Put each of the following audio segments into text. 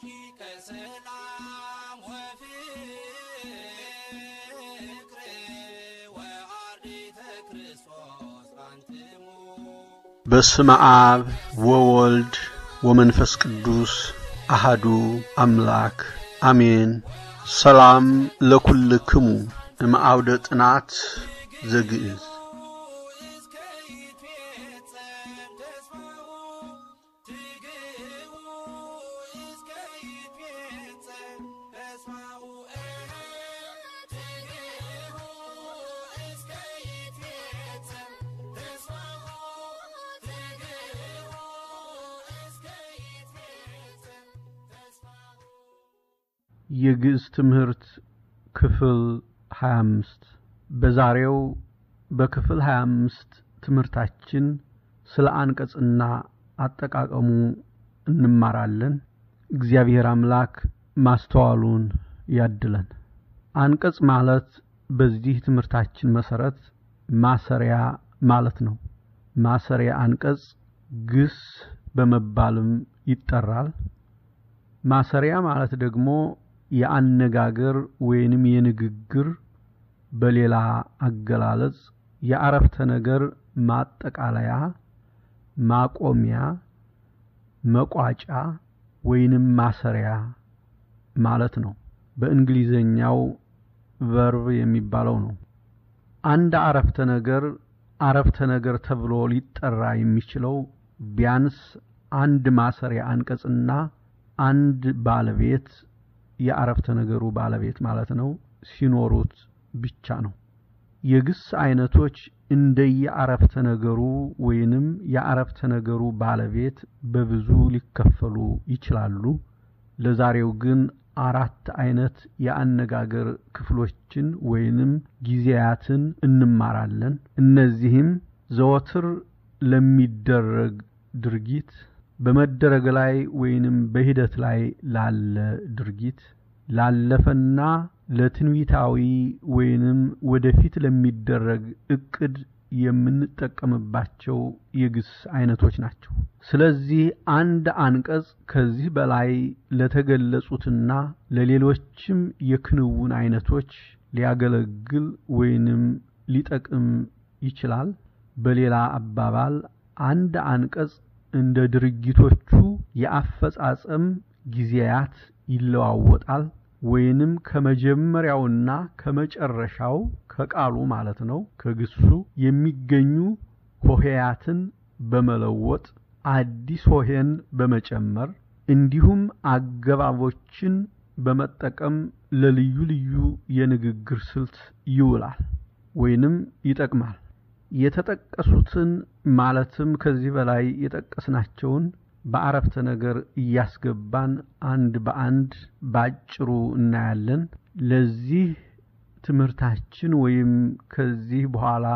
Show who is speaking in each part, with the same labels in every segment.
Speaker 1: ረቂቀ ሰላም ወፍቅር ወአርዲተ ክርስቶስ አንትሙ
Speaker 2: በስመ አብ ወወልድ ወመንፈስ ቅዱስ አሃዱ አምላክ አሜን። ሰላም ለኩልክሙ እምአውደ ጥናት ዘግእዝ
Speaker 1: እስከ ይትፌጸም ተስፋሁ ትግህቡ እስከ ይትፌጸም ተስፋሁ ትግህቡ እስከ ይትፌጸም ተስፋሁ ትግህቡ እስከ ይትፌጸም ተስፋሁ
Speaker 2: የግዕዝ ትምህርት ክፍል 25 በዛሬው በክፍል 25 ትምህርታችን ስለ አንቀጽና አጠቃቀሙ እንማራለን። እግዚአብሔር አምላክ ማስተዋሉን ያድለን። አንቀጽ ማለት በዚህ ትምህርታችን መሰረት ማሰሪያ ማለት ነው። ማሰሪያ አንቀጽ ግስ በመባልም ይጠራል። ማሰሪያ ማለት ደግሞ የአነጋገር ወይንም የንግግር በሌላ አገላለጽ የአረፍተ ነገር ማጠቃለያ፣ ማቆሚያ፣ መቋጫ ወይንም ማሰሪያ ማለት ነው። በእንግሊዘኛው ቨርብ የሚባለው ነው። አንድ አረፍተ ነገር አረፍተ ነገር ተብሎ ሊጠራ የሚችለው ቢያንስ አንድ ማሰሪያ አንቀጽና አንድ ባለቤት የአረፍተ ነገሩ ባለቤት ማለት ነው ሲኖሩት ብቻ ነው። የግስ አይነቶች እንደየአረፍተ ነገሩ ወይንም የአረፍተ ነገሩ ባለቤት በብዙ ሊከፈሉ ይችላሉ። ለዛሬው ግን አራት አይነት የአነጋገር ክፍሎችን ወይንም ጊዜያትን እንማራለን። እነዚህም ዘወትር ለሚደረግ ድርጊት፣ በመደረግ ላይ ወይንም በሂደት ላይ ላለ ድርጊት፣ ላለፈና ለትንቢታዊ ወይንም ወደፊት ለሚደረግ እቅድ የምንጠቀምባቸው የግስ አይነቶች ናቸው። ስለዚህ አንድ አንቀጽ ከዚህ በላይ ለተገለጹትና ለሌሎችም የክንውን አይነቶች ሊያገለግል ወይንም ሊጠቅም ይችላል። በሌላ አባባል አንድ አንቀጽ እንደ ድርጊቶቹ የአፈጻጸም ጊዜያት ይለዋወጣል ወይንም ከመጀመሪያውና ከመጨረሻው ከቃሉ ማለት ነው ከግሱ የሚገኙ ሆሄያትን በመለወጥ አዲስ ሆሄን በመጨመር እንዲሁም አገባቦችን በመጠቀም ለልዩ ልዩ የንግግር ስልት ይውላል ወይንም ይጠቅማል። የተጠቀሱትን ማለትም ከዚህ በላይ የጠቀስናቸውን በአረፍተ ነገር እያስገባን አንድ በአንድ ባጭሩ እናያለን። ለዚህ ትምህርታችን ወይም ከዚህ በኋላ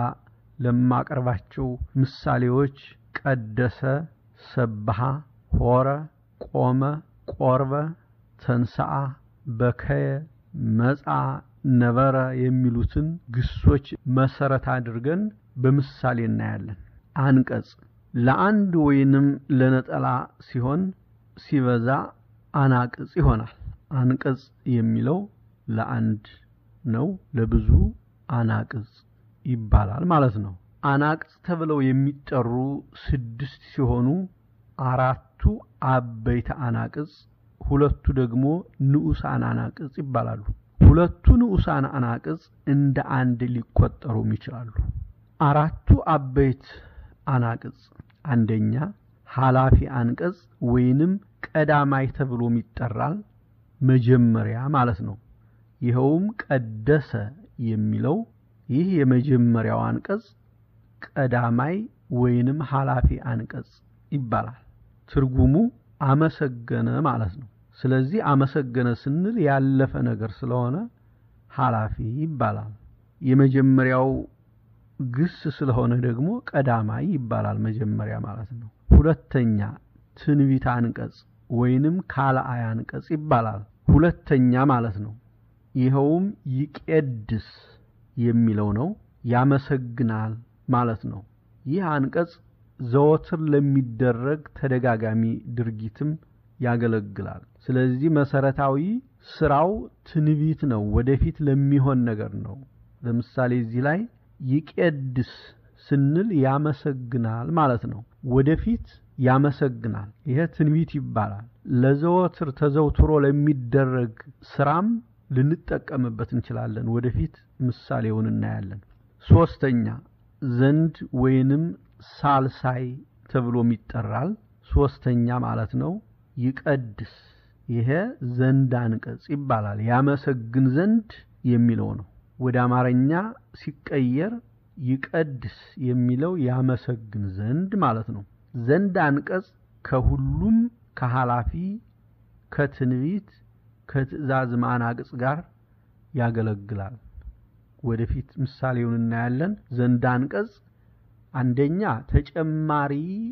Speaker 2: ለማቀርባቸው ምሳሌዎች ቀደሰ፣ ሰብሃ፣ ሆረ፣ ቆመ፣ ቆርበ፣ ተንሰአ፣ በከየ፣ መጻ፣ ነበረ የሚሉትን ግሶች መሰረት አድርገን በምሳሌ እናያለን። አንቀጽ ለአንድ ወይንም ለነጠላ ሲሆን ሲበዛ አናቅጽ ይሆናል። አንቀጽ የሚለው ለአንድ ነው፣ ለብዙ አናቅጽ ይባላል ማለት ነው። አናቅጽ ተብለው የሚጠሩ ስድስት ሲሆኑ አራቱ አበይተ አናቅጽ፣ ሁለቱ ደግሞ ንዑሳን አናቅጽ ይባላሉ። ሁለቱ ንዑሳን አናቅጽ እንደ አንድ ሊቆጠሩም ይችላሉ። አራቱ አበይት አናቅጽ አንደኛ ኃላፊ አንቀጽ ወይንም ቀዳማይ ተብሎም ይጠራል። መጀመሪያ ማለት ነው። ይኸውም ቀደሰ የሚለው ይህ የመጀመሪያው አንቀጽ ቀዳማይ ወይንም ኃላፊ አንቀጽ ይባላል። ትርጉሙ አመሰገነ ማለት ነው። ስለዚህ አመሰገነ ስንል ያለፈ ነገር ስለሆነ ኃላፊ ይባላል። የመጀመሪያው ግስ ስለሆነ ደግሞ ቀዳማይ ይባላል። መጀመሪያ ማለት ነው። ሁለተኛ ትንቢት አንቀጽ ወይንም ካልአይ አንቀጽ ይባላል። ሁለተኛ ማለት ነው። ይኸውም ይቄድስ የሚለው ነው። ያመሰግናል ማለት ነው። ይህ አንቀጽ ዘወትር ለሚደረግ ተደጋጋሚ ድርጊትም ያገለግላል። ስለዚህ መሰረታዊ ስራው ትንቢት ነው፣ ወደፊት ለሚሆን ነገር ነው። ለምሳሌ እዚህ ላይ ይቄድስ ስንል ያመሰግናል ማለት ነው። ወደፊት ያመሰግናል። ይሄ ትንቢት ይባላል። ለዘወትር ተዘውትሮ ለሚደረግ ስራም ልንጠቀምበት እንችላለን። ወደፊት ምሳሌውን እናያለን። ሶስተኛ ዘንድ ወይንም ሳልሳይ ተብሎም ይጠራል። ሶስተኛ ማለት ነው። ይቀድስ ይሄ ዘንድ አንቀጽ ይባላል። ያመሰግን ዘንድ የሚለው ነው። ወደ አማርኛ ሲቀየር ይቀድስ የሚለው ያመሰግን ዘንድ ማለት ነው። ዘንድ አንቀጽ ከሁሉም ከኃላፊ ከትንቢት ከትእዛዝ ማናቅጽ ጋር ያገለግላል። ወደፊት ምሳሌውን እናያለን። ዘንድ አንቀጽ አንደኛ ተጨማሪ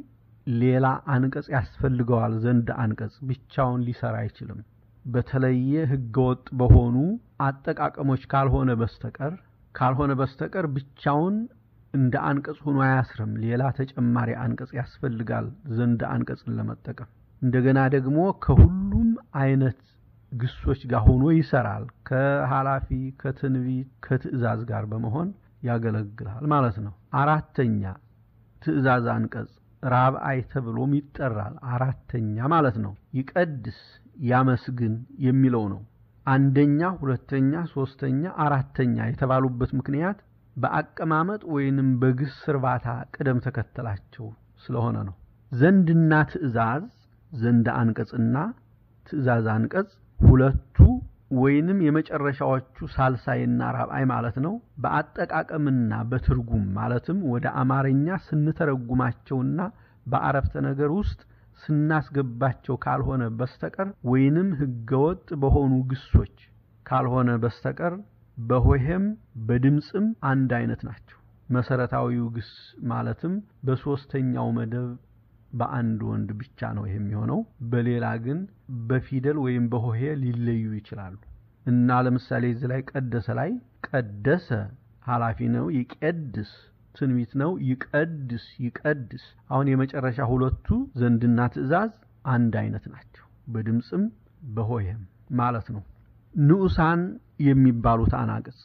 Speaker 2: ሌላ አንቀጽ ያስፈልገዋል። ዘንድ አንቀጽ ብቻውን ሊሰራ አይችልም። በተለየ ህገወጥ በሆኑ አጠቃቀሞች ካልሆነ በስተቀር ካልሆነ በስተቀር ብቻውን እንደ አንቀጽ ሆኖ አያስርም። ሌላ ተጨማሪ አንቀጽ ያስፈልጋል ዘንድ አንቀጽን ለመጠቀም። እንደገና ደግሞ ከሁሉም አይነት ግሶች ጋር ሆኖ ይሰራል። ከኃላፊ ከትንቢት ከትእዛዝ ጋር በመሆን ያገለግላል ማለት ነው። አራተኛ ትእዛዝ አንቀጽ ራብአይ ተብሎም ይጠራል። አራተኛ ማለት ነው። ይቀድስ ያመስግን የሚለው ነው። አንደኛ፣ ሁለተኛ፣ ሶስተኛ፣ አራተኛ የተባሉበት ምክንያት በአቀማመጥ ወይንም በግስ እርባታ ቅደም ተከተላቸው ስለሆነ ነው። ዘንድና ትእዛዝ ዘንድ አንቀጽና ትእዛዝ አንቀጽ ሁለቱ ወይንም የመጨረሻዎቹ ሳልሳይና ራብአይ ማለት ነው። በአጠቃቀምና በትርጉም ማለትም ወደ አማርኛ ስንተረጉማቸውና በአረፍተ ነገር ውስጥ ስናስገባቸው ካልሆነ በስተቀር ወይንም ህገወጥ በሆኑ ግሶች ካልሆነ በስተቀር በሆሄም በድምፅም አንድ አይነት ናቸው። መሰረታዊው ግስ ማለትም በሶስተኛው መደብ በአንድ ወንድ ብቻ ነው ይሄ የሚሆነው። በሌላ ግን በፊደል ወይም በሆሄ ሊለዩ ይችላሉ እና ለምሳሌ እዚህ ላይ ቀደሰ ላይ ቀደሰ ኃላፊ ነው። ይቄድስ ትንቢት ነው። ይቀድስ ይቀድስ። አሁን የመጨረሻ ሁለቱ ዘንድና ትእዛዝ አንድ አይነት ናቸው፣ በድምፅም በሆሄም ማለት ነው። ንዑሳን የሚባሉት አናቅጽ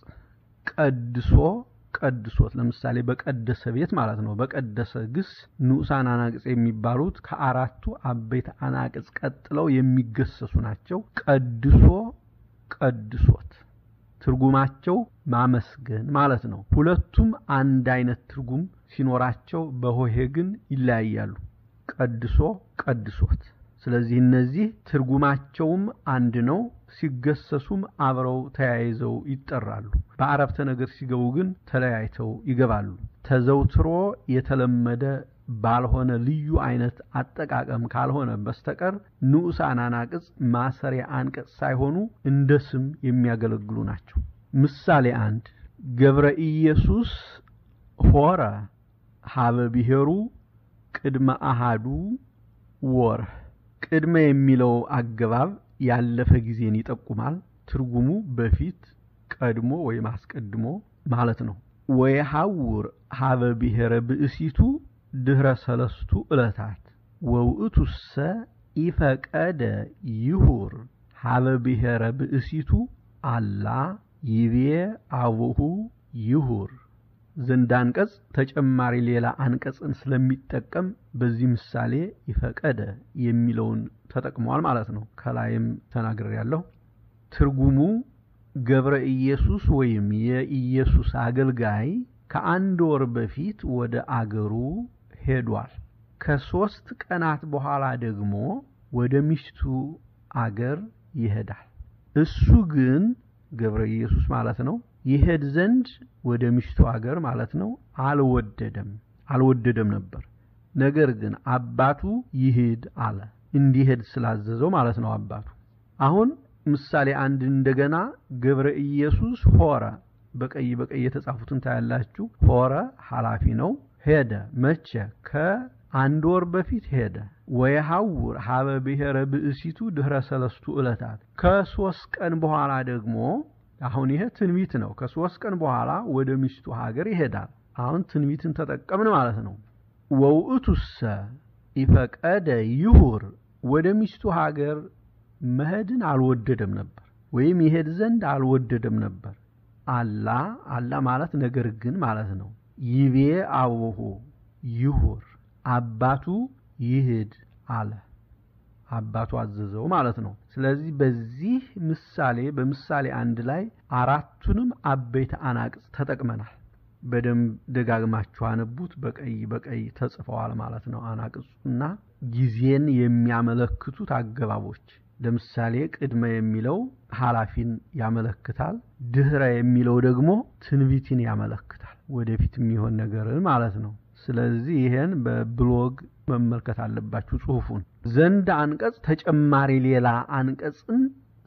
Speaker 2: ቀድሶ ቀድሶት ለምሳሌ በቀደሰ ቤት ማለት ነው። በቀደሰ ግስ ንዑሳን አናቅጽ የሚባሉት ከአራቱ አበይት አናቅጽ ቀጥለው የሚገሰሱ ናቸው። ቀድሶ ቀድሶት ትርጉማቸው ማመስገን ማለት ነው። ሁለቱም አንድ አይነት ትርጉም ሲኖራቸው በሆሄ ግን ይለያያሉ። ቀድሶ ቀድሶት። ስለዚህ እነዚህ ትርጉማቸውም አንድ ነው። ሲገሰሱም አብረው ተያይዘው ይጠራሉ። በአረፍተ ነገር ሲገቡ ግን ተለያይተው ይገባሉ። ተዘውትሮ የተለመደ ባልሆነ ልዩ አይነት አጠቃቀም ካልሆነ በስተቀር ንዑሳን አናቅጽ ማሰሪያ አንቀጽ ሳይሆኑ እንደ ስም የሚያገለግሉ ናቸው። ምሳሌ አንድ ገብረ ኢየሱስ ሆረ ሀበ ብሔሩ ቅድመ አሃዱ ወርህ። ቅድመ የሚለው አገባብ ያለፈ ጊዜን ይጠቁማል። ትርጉሙ በፊት ቀድሞ ወይም አስቀድሞ ማለት ነው። ወየሐውር ሀበ ብሔረ ብእሲቱ ድህረ ሰለስቱ ዕለታት ወውእቱሰ ኢፈቀደ ይሁር ሀበ ብሔረ ብእሲቱ አላ ይቤ አቡሁ ይሁር። ዘንድ አንቀጽ ተጨማሪ ሌላ አንቀጽን ስለሚጠቀም በዚህ ምሳሌ ይፈቀደ የሚለውን ተጠቅሟል ማለት ነው። ከላይም ተናግሬያለሁ። ትርጉሙ ገብረ ኢየሱስ ወይም የኢየሱስ አገልጋይ ከአንድ ወር በፊት ወደ አገሩ ሄዷል። ከሶስት ቀናት በኋላ ደግሞ ወደ ሚስቱ አገር ይሄዳል። እሱ ግን ገብረ ኢየሱስ ማለት ነው ይሄድ ዘንድ ወደ ሚስቱ አገር ማለት ነው አልወደደም አልወደደም ነበር። ነገር ግን አባቱ ይሄድ አለ። እንዲሄድ ስላዘዘው ማለት ነው አባቱ። አሁን ምሳሌ አንድ እንደገና ገብረ ኢየሱስ ሆረ በቀይ በቀይ የተጻፉትን ታያላችሁ። ሆረ ኃላፊ ነው። ሄደ መቼ? ከአንድ ወር በፊት ሄደ። ወየሐውር ሀበ ብሔረ ብእሲቱ ድህረ ሰለስቱ ዕለታት ከሶስት ቀን በኋላ ደግሞ አሁን ይሄ ትንቢት ነው። ከሶስት ቀን በኋላ ወደ ሚስቱ ሀገር ይሄዳል። አሁን ትንቢትን ተጠቀምን ማለት ነው። ወውእቱሰ ኢፈቀደ ይሁር ወደ ሚስቱ ሀገር መሄድን አልወደደም ነበር፣ ወይም ይሄድ ዘንድ አልወደደም ነበር። አላ አላ ማለት ነገር ግን ማለት ነው። ይቤ አቡሁ ይሁር አባቱ ይሂድ አለ። አባቱ አዘዘው ማለት ነው። ስለዚህ በዚህ ምሳሌ በምሳሌ አንድ ላይ አራቱንም አበይት አናቅጽ ተጠቅመናል። በደንብ ደጋግማችሁ አነቡት። በቀይ በቀይ ተጽፈዋል ማለት ነው። አናቅጹና ጊዜን የሚያመለክቱት አገባቦች ለምሳሌ ቅድመ የሚለው ኃላፊን ያመለክታል። ድህረ የሚለው ደግሞ ትንቢትን ያመለክታል። ወደፊት የሚሆን ነገርን ማለት ነው። ስለዚህ ይሄን በብሎግ መመልከት አለባችሁ ጽሁፉን። ዘንድ አንቀጽ ተጨማሪ ሌላ አንቀጽን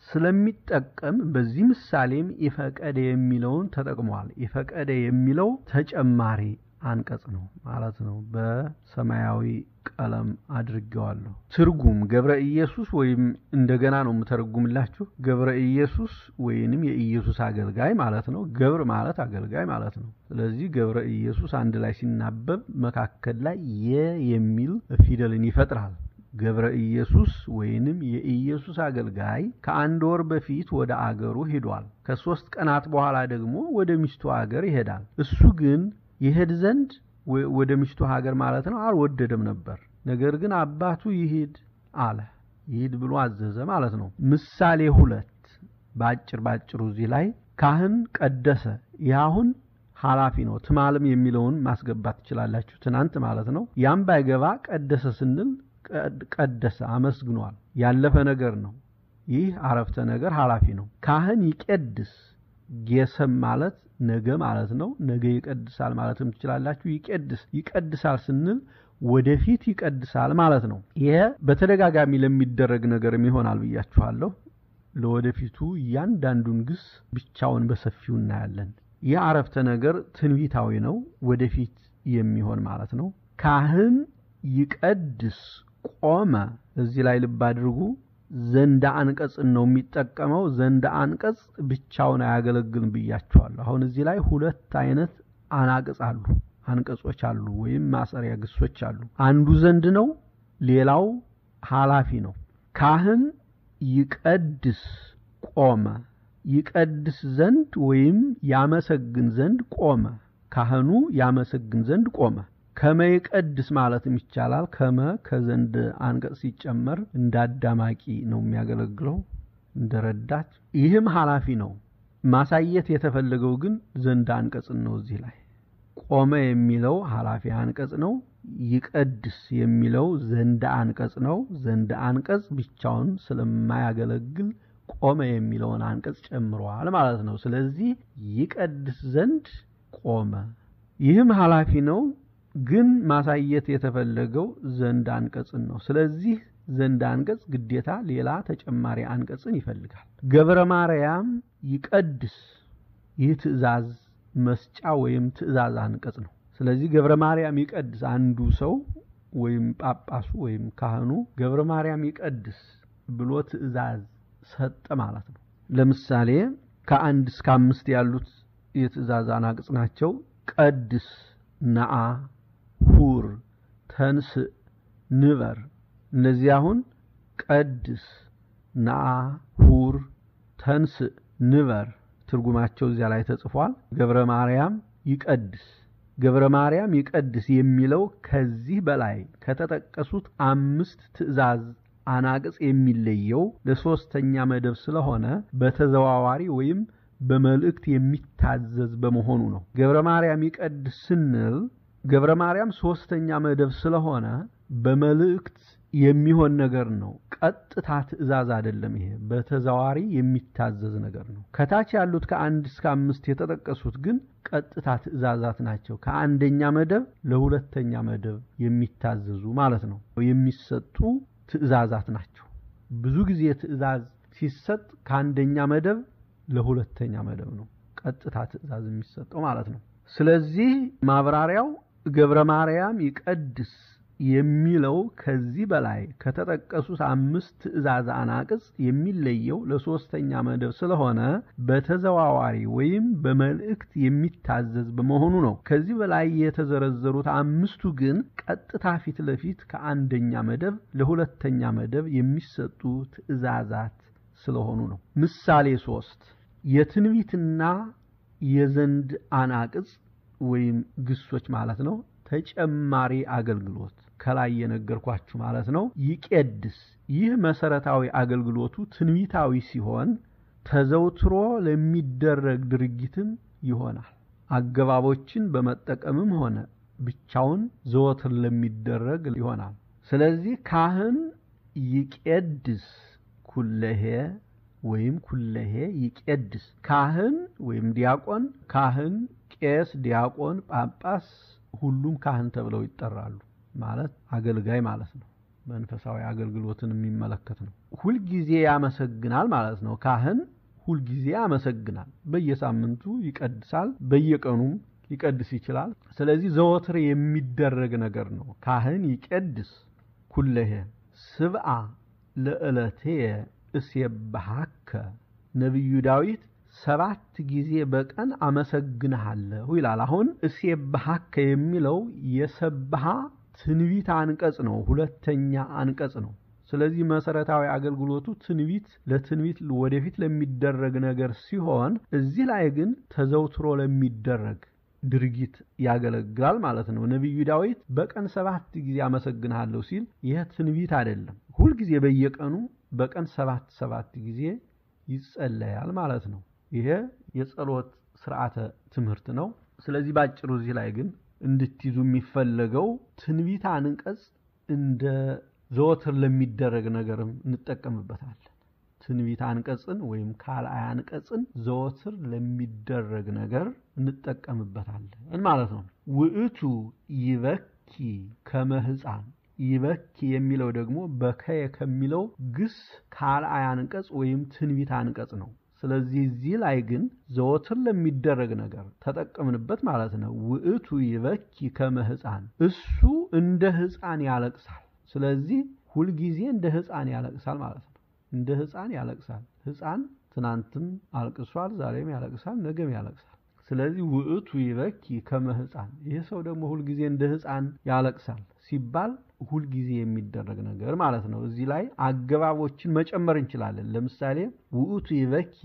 Speaker 2: ስለሚጠቀም በዚህ ምሳሌም ኢፈቀደ የሚለውን ተጠቅሟል። ኢፈቀደ የሚለው ተጨማሪ አንቀጽ ነው ማለት ነው። በሰማያዊ ቀለም አድርጌዋለሁ። ትርጉም ገብረ ኢየሱስ ወይም እንደገና ነው የምተረጉምላችሁ። ገብረ ኢየሱስ ወይንም የኢየሱስ አገልጋይ ማለት ነው። ገብር ማለት አገልጋይ ማለት ነው። ስለዚህ ገብረ ኢየሱስ አንድ ላይ ሲናበብ መካከል ላይ የ የሚል ፊደልን ይፈጥራል። ገብረ ኢየሱስ ወይንም የኢየሱስ አገልጋይ ከአንድ ወር በፊት ወደ አገሩ ሄዷል። ከሶስት ቀናት በኋላ ደግሞ ወደ ሚስቱ አገር ይሄዳል። እሱ ግን ይሄድ ዘንድ ወደ ሚስቱ ሀገር ማለት ነው አልወደደም ነበር። ነገር ግን አባቱ ይሂድ አለ። ይሂድ ብሎ አዘዘ ማለት ነው። ምሳሌ ሁለት ባጭር ባጭሩ እዚህ ላይ ካህን ቀደሰ። ይህ አሁን ኃላፊ ነው። ትማልም የሚለውን ማስገባት ትችላላችሁ። ትናንት ማለት ነው። ያም ባይገባ ቀደሰ ስንል ቀደሰ አመስግኗል። ያለፈ ነገር ነው። ይህ አረፍተ ነገር ኃላፊ ነው። ካህን ይቄድስ ጌሰም ማለት ነገ ማለት ነው። ነገ ይቀድሳል ማለትም ትችላላችሁ። ይቄድስ ይቀድሳል ስንል ወደፊት ይቀድሳል ማለት ነው። ይሄ በተደጋጋሚ ለሚደረግ ነገርም ይሆናል ብያችኋለሁ። ለወደፊቱ እያንዳንዱን ግስ ብቻውን በሰፊው እናያለን። ይህ አረፍተ ነገር ትንቢታዊ ነው፣ ወደፊት የሚሆን ማለት ነው። ካህን ይቀድስ ቆመ። እዚህ ላይ ልብ አድርጉ። ዘንደ አንቀጽን ነው የሚጠቀመው። ዘንደ አንቀጽ ብቻውን አያገለግልም ብያቸዋለሁ። አሁን እዚህ ላይ ሁለት አይነት አናቅጽ አሉ፣ አንቀጾች አሉ፣ ወይም ማሰሪያ ግሶች አሉ። አንዱ ዘንድ ነው፣ ሌላው ኃላፊ ነው። ካህን ይቀድስ ቆመ። ይቀድስ ዘንድ ወይም ያመሰግን ዘንድ ቆመ። ካህኑ ያመሰግን ዘንድ ቆመ። ከመ ይቀድስ ማለትም ይቻላል። ከመ ከዘንድ አንቀጽ ሲጨመር እንደ አዳማቂ ነው የሚያገለግለው እንደ ረዳት። ይህም ኃላፊ ነው። ማሳየት የተፈለገው ግን ዘንድ አንቀጽን ነው። እዚህ ላይ ቆመ የሚለው ኃላፊ አንቀጽ ነው። ይቀድስ የሚለው ዘንድ አንቀጽ ነው። ዘንድ አንቀጽ ብቻውን ስለማያገለግል ቆመ የሚለውን አንቀጽ ጨምሯል ማለት ነው። ስለዚህ ይቀድስ ዘንድ ቆመ። ይህም ኃላፊ ነው ግን ማሳየት የተፈለገው ዘንድ አንቀጽን ነው። ስለዚህ ዘንድ አንቀጽ ግዴታ ሌላ ተጨማሪ አንቀጽን ይፈልጋል። ገብረ ማርያም ይቀድስ፣ ይህ ትእዛዝ መስጫ ወይም ትእዛዝ አንቀጽ ነው። ስለዚህ ገብረ ማርያም ይቀድስ አንዱ ሰው ወይም ጳጳሱ ወይም ካህኑ ገብረ ማርያም ይቀድስ ብሎ ትእዛዝ ሰጠ ማለት ነው። ለምሳሌ ከአንድ እስከ አምስት ያሉት የትእዛዝ አናቅጽ ናቸው። ቀድስ፣ ነአ ሁር ተንስእ ንበር። እነዚህ አሁን ቀድስ፣ ነአ፣ ሁር፣ ተንስእ፣ ንበር ትርጉማቸው እዚያ ላይ ተጽፏል። ገብረ ማርያም ይቀድስ ገብረ ማርያም ይቀድስ የሚለው ከዚህ በላይ ከተጠቀሱት አምስት ትእዛዝ አናቅጽ የሚለየው ለሶስተኛ መደብ ስለሆነ በተዘዋዋሪ ወይም በመልእክት የሚታዘዝ በመሆኑ ነው። ገብረ ማርያም ይቀድስ ስንል ገብረ ማርያም ሶስተኛ መደብ ስለሆነ በመልእክት የሚሆን ነገር ነው። ቀጥታ ትእዛዝ አይደለም። ይሄ በተዘዋዋሪ የሚታዘዝ ነገር ነው። ከታች ያሉት ከአንድ እስከ አምስት የተጠቀሱት ግን ቀጥታ ትእዛዛት ናቸው። ከአንደኛ መደብ ለሁለተኛ መደብ የሚታዘዙ ማለት ነው። የሚሰጡ ትእዛዛት ናቸው። ብዙ ጊዜ ትእዛዝ ሲሰጥ ከአንደኛ መደብ ለሁለተኛ መደብ ነው ቀጥታ ትእዛዝ የሚሰጠው ማለት ነው። ስለዚህ ማብራሪያው ገብረ ማርያም ይቀድስ የሚለው ከዚህ በላይ ከተጠቀሱት አምስት ትእዛዝ አናቅጽ የሚለየው ለሶስተኛ መደብ ስለሆነ በተዘዋዋሪ ወይም በመልእክት የሚታዘዝ በመሆኑ ነው። ከዚህ በላይ የተዘረዘሩት አምስቱ ግን ቀጥታ ፊት ለፊት ከአንደኛ መደብ ለሁለተኛ መደብ የሚሰጡ ትእዛዛት ስለሆኑ ነው። ምሳሌ ሶስት የትንቢትና የዘንድ አናቅጽ ወይም ግሶች ማለት ነው። ተጨማሪ አገልግሎት ከላይ የነገርኳችሁ ማለት ነው። ይቄድስ ይህ መሰረታዊ አገልግሎቱ ትንቢታዊ ሲሆን ተዘውትሮ ለሚደረግ ድርጊትም ይሆናል። አገባቦችን በመጠቀምም ሆነ ብቻውን ዘወትር ለሚደረግ ይሆናል። ስለዚህ ካህን ይቄድስ ኩለሄ ወይም ኩለሄ ይቄድስ ካህን ወይም ዲያቆን ካህን ቄስ፣ ዲያቆን፣ ጳጳስ ሁሉም ካህን ተብለው ይጠራሉ። ማለት አገልጋይ ማለት ነው። መንፈሳዊ አገልግሎትን የሚመለከት ነው። ሁልጊዜ ያመሰግናል ማለት ነው። ካህን ሁልጊዜ ያመሰግናል። በየሳምንቱ ይቀድሳል፣ በየቀኑም ሊቀድስ ይችላል። ስለዚህ ዘወትር የሚደረግ ነገር ነው። ካህን ይቄድስ ኩለሄ ስብአ ለዕለትየ እሴብሐከ ነቢዩ ዳዊት ሰባት ጊዜ በቀን አመሰግንሃለሁ ይላል። አሁን እሴብሐከ የሚለው የሰብሃ ትንቢት አንቀጽ ነው፣ ሁለተኛ አንቀጽ ነው። ስለዚህ መሰረታዊ አገልግሎቱ ትንቢት ለትንቢት ወደፊት ለሚደረግ ነገር ሲሆን እዚህ ላይ ግን ተዘውትሮ ለሚደረግ ድርጊት ያገለግላል ማለት ነው። ነቢዩ ዳዊት በቀን ሰባት ጊዜ አመሰግንሃለሁ ሲል ይህ ትንቢት አይደለም። ሁልጊዜ በየቀኑ በቀን ሰባት ሰባት ጊዜ ይጸለያል ማለት ነው። ይሄ የጸሎት ስርዓተ ትምህርት ነው። ስለዚህ ባጭሩ እዚህ ላይ ግን እንድትይዙ የሚፈለገው ትንቢት አንቀጽ እንደ ዘወትር ለሚደረግ ነገርም እንጠቀምበታለን። ትንቢት አንቀጽን ወይም ካልአይ አንቀጽን ዘወትር ለሚደረግ ነገር እንጠቀምበታለን ማለት ነው። ውእቱ ይበኪ ከመ ሕፃን ይበኪ የሚለው ደግሞ በከየ ከሚለው ግስ ካልአይ አንቀጽ ወይም ትንቢት አንቀጽ ነው። ስለዚህ እዚህ ላይ ግን ዘወትር ለሚደረግ ነገር ተጠቀምንበት ማለት ነው። ውእቱ ይበኪ ከመ ሕፃን እሱ እንደ ሕፃን ያለቅሳል። ስለዚህ ሁልጊዜ እንደ ሕፃን ያለቅሳል ማለት ነው። እንደ ሕፃን ያለቅሳል። ሕፃን ትናንትም አልቅሷል፣ ዛሬም ያለቅሳል፣ ነገም ያለቅሳል። ስለዚህ ውእቱ ይበኪ ከመ ሕፃን ይህ ሰው ደግሞ ሁልጊዜ እንደ ሕፃን ያለቅሳል ሲባል ሁልጊዜ የሚደረግ ነገር ማለት ነው። እዚህ ላይ አገባቦችን መጨመር እንችላለን። ለምሳሌ ውእቱ ይበኪ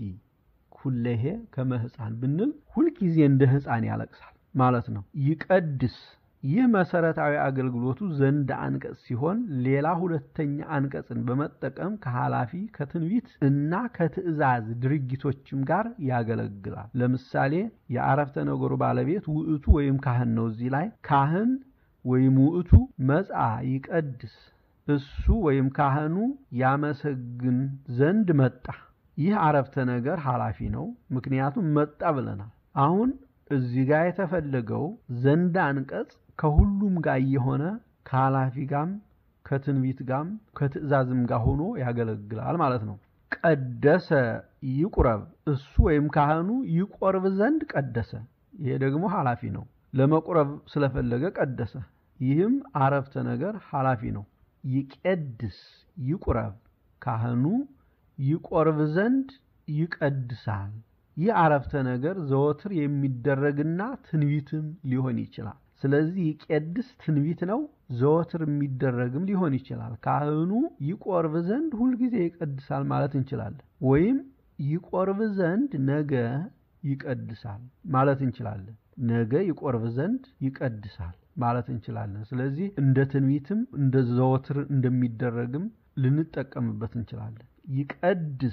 Speaker 2: ኩለሄ ከመ ሕፃን ብንል ሁልጊዜ እንደ ሕፃን ያለቅሳል ማለት ነው። ይቀድስ ይህ መሰረታዊ አገልግሎቱ ዘንድ አንቀጽ ሲሆን ሌላ ሁለተኛ አንቀጽን በመጠቀም ከኃላፊ ከትንቢት እና ከትእዛዝ ድርጊቶችም ጋር ያገለግላል። ለምሳሌ የአረፍተ ነገሩ ባለቤት ውእቱ ወይም ካህን ነው። እዚህ ላይ ካህን ወይም ውእቱ መጻ ይቀድስ እሱ ወይም ካህኑ ያመሰግን ዘንድ መጣ። ይህ አረፍተ ነገር ኃላፊ ነው፣ ምክንያቱም መጣ ብለናል። አሁን እዚህ ጋር የተፈለገው ዘንድ አንቀጽ ከሁሉም ጋር የሆነ ከኃላፊ ጋም ከትንቢት ጋም ከትእዛዝም ጋር ሆኖ ያገለግላል ማለት ነው። ቀደሰ ይቁረብ እሱ ወይም ካህኑ ይቆርብ ዘንድ ቀደሰ። ይሄ ደግሞ ኃላፊ ነው። ለመቁረብ ስለፈለገ ቀደሰ። ይህም አረፍተ ነገር ኃላፊ ነው። ይቄድስ ይቁረብ ካህኑ ይቆርብ ዘንድ ይቀድሳል። ይህ አረፍተ ነገር ዘወትር የሚደረግና ትንቢትም ሊሆን ይችላል። ስለዚህ ይቄድስ ትንቢት ነው፣ ዘወትር የሚደረግም ሊሆን ይችላል። ካህኑ ይቆርብ ዘንድ ሁልጊዜ ይቀድሳል ማለት እንችላለን። ወይም ይቆርብ ዘንድ ነገ ይቀድሳል ማለት እንችላለን። ነገ ይቆርብ ዘንድ ይቀድሳል ማለት እንችላለን። ስለዚህ እንደ ትንቢትም እንደ ዘወትር እንደሚደረግም ልንጠቀምበት እንችላለን። ይቀድስ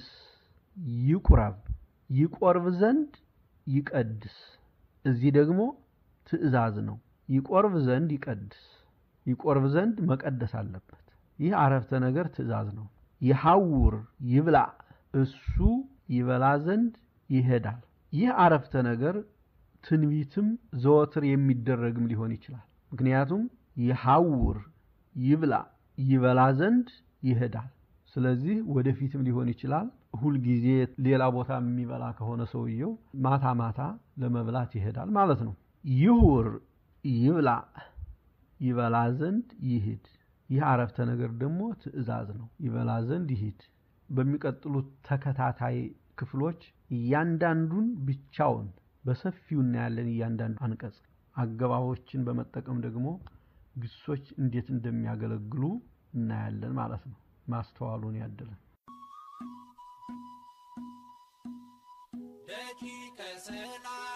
Speaker 2: ይቁረብ ይቆርብ ዘንድ ይቀድስ። እዚህ ደግሞ ትእዛዝ ነው። ይቆርብ ዘንድ ይቀድስ። ይቆርብ ዘንድ መቀደስ አለበት። ይህ አረፍተ ነገር ትእዛዝ ነው። ይሐውር ይብላ እሱ ይበላ ዘንድ ይሄዳል። ይህ አረፍተ ነገር ትንቢትም ዘወትር የሚደረግም ሊሆን ይችላል። ምክንያቱም ይሐውር ይብላ ይበላ ዘንድ ይሄዳል። ስለዚህ ወደፊትም ሊሆን ይችላል። ሁልጊዜ ሌላ ቦታ የሚበላ ከሆነ ሰውየው ማታ ማታ ለመብላት ይሄዳል ማለት ነው። ይሁር ይብላ ይበላ ዘንድ ይሂድ። ይህ አረፍተ ነገር ደግሞ ትእዛዝ ነው። ይበላ ዘንድ ይሂድ። በሚቀጥሉት ተከታታይ ክፍሎች እያንዳንዱን ብቻውን በሰፊው እናያለን። እያንዳንዱ አንቀጽ አገባቦችን በመጠቀም ደግሞ ግሶች እንዴት እንደሚያገለግሉ እናያለን ማለት ነው። ማስተዋሉን ያድለን።
Speaker 1: ደቂቀ ሰላም